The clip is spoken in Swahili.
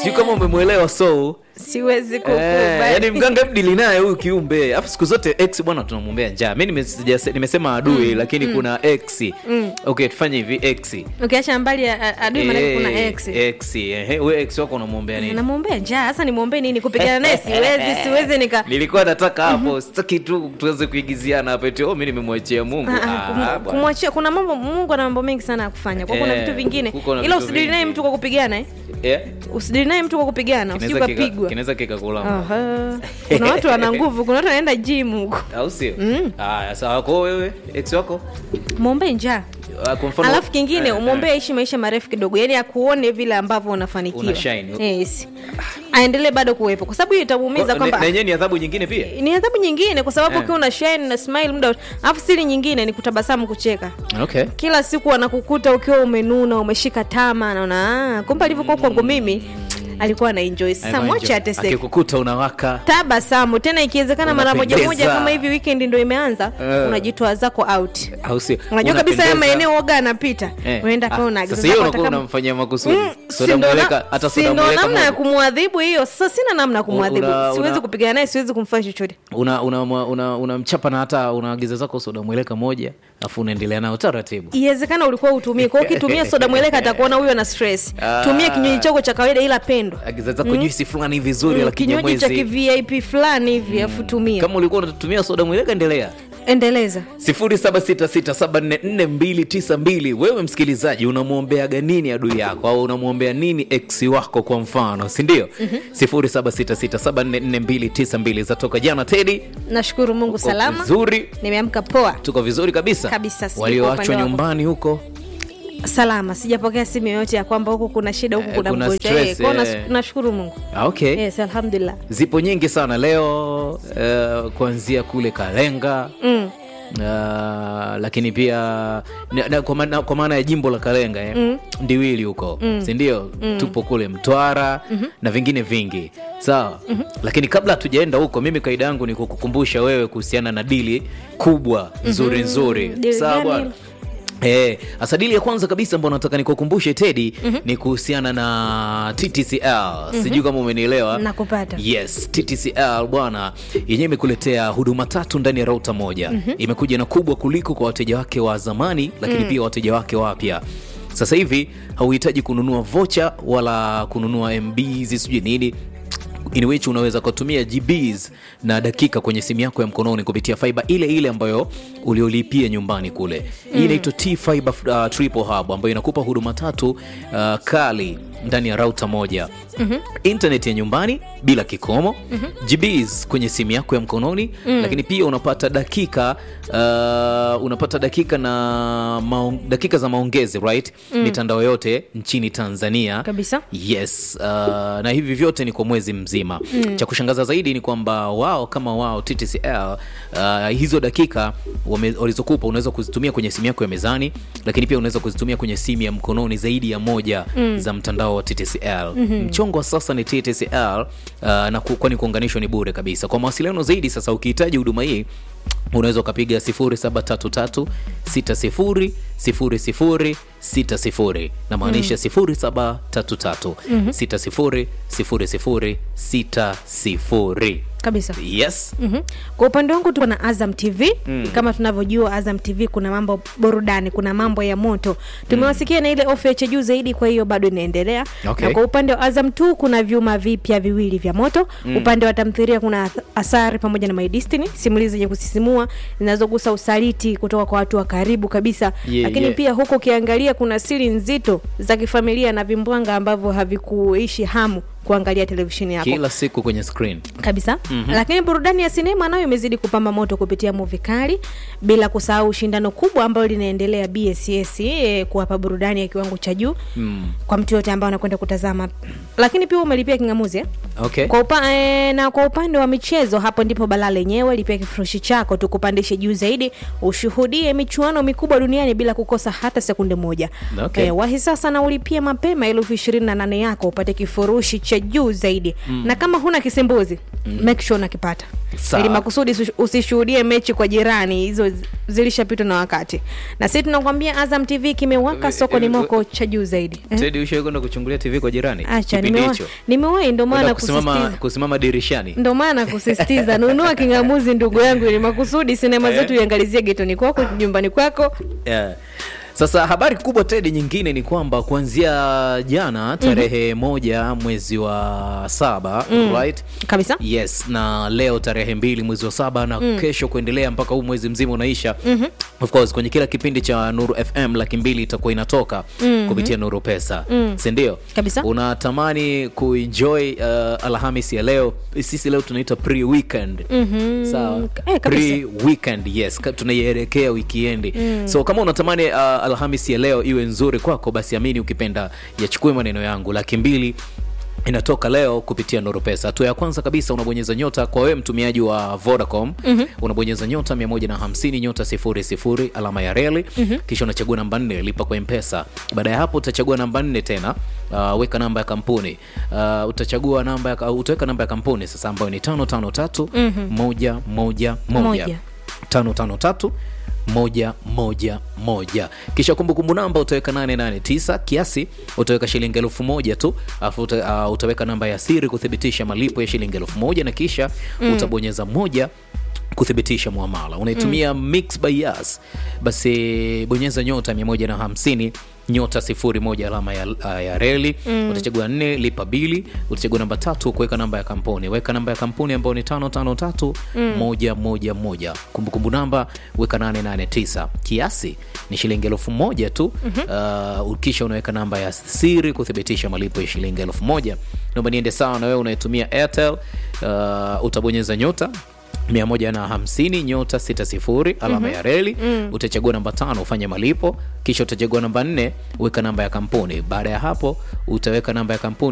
sijui kama umemwelewa so siwezi Eh, kukubali yani mganga mdili naye huyu kiumbe alafu siku zote x bwana tunamwombea njaa mi nime- sijase- nimesema adui lakini kuna x okay tufanye hivi x ukiacha mbali a- a- adui manake kuna Eh, x x ehe, we x wako unamwombea nini namwombea njaa sasa nimwombee nini kupigana naye siwezi siwezi nika nilikuwa nataka hapo sitaki tu tuweze kuigiziana hapa eti oh, mi nimemwachia mungu Ah, Ah, kum- bwana. kumwachia kuna mambo mungu ana mambo mengi sana ya kufanya kwa kuna Eh, vitu vingine kuko na ila vitu usidili naye vingi. mtu kwa kupigana eh? Eh, usidili naye mtu kwa kupigana usiju kinaweza kika- kapigwa kinaweza kikakulamba Aha. kuna watu wana nguvu kuna watu wanaenda gym huko au sio haya sawa kwao wewe x wako mwombee njaa Ah, kwa mfano alafu kingine eh, umwombee aishi maisha marefu kidogo yani akuone vile ambavyo unafanikiwa Una shine. yes. aendelee bado kuwepo kwa sababu hiyo itamuumiza Kwa- kwamba na yenyewe ni adhabu nyingine pia ni adhabu nyingine kwa sababu Eh. ukiwa una shine na smile muda wote. alafu siri nyingine ni kutabasamu kucheka okay kila siku anakukuta ukiwa umenuna umeshika tama naona "Ah, kumbe alivyokuwa kwangu mimi alikuwa ana enjoy sasa mwache ateseke akikukuta unawaka tabasamu tena ikiwezekana mara moja moja Unapendeza. kama hivi weekend ndo imeanza Eh. unajitoa zako out au sio unajua kabisa haya Unapendeza. maeneo oga anapita Eh. unaenda Ah, kwa unaagiza sasa hiyo zako unakuwa hata kama- unamfanyia makusudi Mm, soda si ndo mweleka na- hata si soda ndo mweleka namna ya moja. kumwadhibu hiyo sasa sina namna ya kumwadhibu Una- siwezi una- kupigana naye siwezi kumfanya chochote una unamchapa una, una unamchapa na hata unaagiza zako soda mweleka moja afu unaendelea nao taratibu iwezekana ulikuwa utumie kwao ukitumia soda mweleka atakuona huyo na stress Ah. tumia kinywaji chako cha kawaida ila pendo agiza zako juisi fulani vizuri la kinywaji cha kinyamwezi kivip fulani hivi afu tumia kama ulikuwa unatumia soda mweleka endelea endeleza 0766744292 wewe msikilizaji unamwombeaga nini adui yako au unamwombea nini ex wako kwa mfano sindio mm-hmm. 0766744292 zatoka jana tedi nashukuru mungu Uko salama vizuri nimeamka poa tuko vizuri kabisa Kabisa, sijui kwa walioachwa upande wako. nyumbani huko salama sijapokea simu yoyote ya kwamba huku kuna shida huku Eh, kuna kuna mgonjwa stress, Eh, kwao nas- eh. nashukuru mungu Ah, okay yes alhamdulillah zipo nyingi sana leo uh, kuanzia kule kalenga mm. Uh, lakini pia na, na, kwa, maana, kwa maana ya jimbo la kalenga eh, mm. ndiwili huko mm. sindio mm. tupo kule mtwara mm-hmm. na vingine vingi sawa mm-hmm. lakini kabla hatujaenda huko mimi kaida yangu ni kukukumbusha wewe kuhusiana na dili kubwa nzuri nzuri Dili sawa gani bwana hilo? Eh, hasa dili ya kwanza kabisa ambao nataka nikukumbushe Tedi mm-hmm. ni kuhusiana na TTCL mm-hmm. sijui kama umenielewa nakupata yes ttcl bwana yenyewe imekuletea huduma tatu ndani ya rauta moja mm-hmm. imekuja na kubwa kuliko kwa wateja wake wa zamani lakini mm. pia wateja wake wapya sasa hivi hauhitaji kununua vocha wala kununua mbs sijui nini in which unaweza kutumia gbs na dakika kwenye simu yako ya mkononi kupitia fiber ile ile ambayo uliolipia nyumbani kule hii inaitwa t fiber uh, triple hub ambayo inakupa huduma tatu uh, kali ndani ya rauta moja mm-hmm. internet ya nyumbani bila kikomo mm-hmm. gbs kwenye simu yako ya mkononi mm. lakini pia unapata dakika uh, unapata dakika na maong, dakika za maongezi right mm. mitandao yote nchini tanzania Kabisa. yes uh, na hivi vyote ni kwa mwezi mzima mm. cha kushangaza zaidi ni kwamba wao kama wao ttcl uh, hizo dakika wame- walizokupa unaweza kuzitumia kwenye simu yako ya mezani lakini pia unaweza kuzitumia kwenye simu ya mkononi zaidi ya moja mm. za mtandao wa ttcl mm-hmm. mchongo wa sasa ni ttcl uh, na ku- kwani kuunganishwa ni bure kabisa kwa mawasiliano zaidi sasa ukihitaji huduma hii unaweza ukapiga 0733 60 00 60 na maanisha 0733 60 00 60 kabisa yes mm-hmm. kwa upande wangu tuko na azam tv mm. kama tunavyojua azam tv kuna mambo burudani kuna mambo ya moto tumewasikia mm. na ile ofa ya cha juu zaidi kwa hiyo bado inaendelea Okay. na kwa upande wa azam t kuna vyuma vipya viwili vya moto mm. upande wa tamthiria kuna Ath- asari pamoja na my destiny simulizi zenye kusisimua zinazogusa usaliti kutoka kwa watu wa karibu kabisa Yeah, lakini yeah. pia huko ukiangalia kuna siri nzito za kifamilia na vimbwanga ambavyo havikuishi hamu kuangalia televisheni yako kila siku kwenye screen kabisa mm-hmm. lakini burudani ya sinema nayo imezidi kupamba moto kupitia muvi kali bila kusahau shindano kubwa ambalo linaendelea bss eh, kuwapa burudani ya kiwango cha juu mm. kwa mtu yote ambaye anakwenda kutazama lakini pia umelipia kingamuzi eh? okay kwa upa, e, na kwa upande wa michezo hapo ndipo balaa lenyewe lipia kifurushi chako tukupandishe juu zaidi ushuhudie michuano mikubwa duniani bila kukosa hata sekunde moja Okay. e, wahi sasa na ulipie mapema elfu ishirini na nane yako upate kifurushi cha cha juu zaidi na kama huna kisimbuzi make sure unakipata Sawa. ili makusudi usi- usishuhudie mechi kwa jirani hizo zi- zilishapitwa na wakati na sisi tunakwambia azam tv kimewaka sokoni mwako cha juu zaidi eh? Tedi, ushawahi kwenda kuchungulia tv kwa jirani acha kipindi nimewa- hicho nimewahi ndo Kwenda maana kusimama, kusisitiza kusimama dirishani ndo maana kusisitiza nunua kingamuzi ndugu yangu ili makusudi sinema Eh. zetu iangalizie getoni kwako nyumbani kwako yeah. Sasa habari kubwa Tedi nyingine ni kwamba kuanzia jana tarehe moja mwezi wa saba right? kabisa yes na leo tarehe mbili mwezi wa saba na kesho kuendelea mpaka huu mwezi mzima unaisha mm-hmm. of course kwenye kila kipindi cha nuru fm laki mbili itakuwa inatoka mm-hmm. kupitia nuru pesa mm. sindio Kabisa. unatamani kuenjoy uh, alhamisi ya leo sisi leo tunaita pre weekend mm-hmm. sawa Eh, kabisa. pre weekend yes ka- tunaielekea wikiendi mm. so kama unatamani uh, alhamisi ya leo iwe nzuri kwako basi amini ukipenda yachukue maneno yangu laki mbili inatoka leo kupitia nuru pesa hatua ya kwanza kabisa unabonyeza nyota kwa wewe mtumiaji wa vodacom mm-hmm. unabonyeza nyota 150 nyota 00 alama ya reli mm-hmm. kisha unachagua namba nne lipa kwa mpesa baada ya hapo utachagua namba nne tena uh, weka namba ya kampuni uh, utachagua namba ya, utaweka namba ya kampuni sasa ambayo ni tano tano tatu moja moja moja Moja. tano tano tatu moja moja moja kisha kumbukumbu namba utaweka 889 kiasi utaweka shilingi elfu moja tu alafu uta, uh, utaweka namba ya siri kuthibitisha malipo ya shilingi elfu moja na kisha mm. utabonyeza moja kuthibitisha muamala unaitumia mm. mix by Yas basi bonyeza nyota 150 nyota sifuri moja alama ya, ya reli mm. utachagua nne lipa bili utachagua namba tatu kuweka namba ya kampuni weka namba ya kampuni ambayo ni tano tano tatu mm. moja moja moja kumbukumbu namba weka 889 kiasi ni shilingi elfu moja tu mm-hmm. uh, kisha unaweka namba ya siri kuthibitisha malipo ya shilingi elfu moja naomba niende sawa na wewe unaitumia airtel uh, utabonyeza nyota 150 nyota 60 alama mm-hmm. ya reli mm. utachagua namba tano ufanye malipo kisha utachagua namba nne weka namba ya kampuni baada ya hapo utaweka namba ya kampuni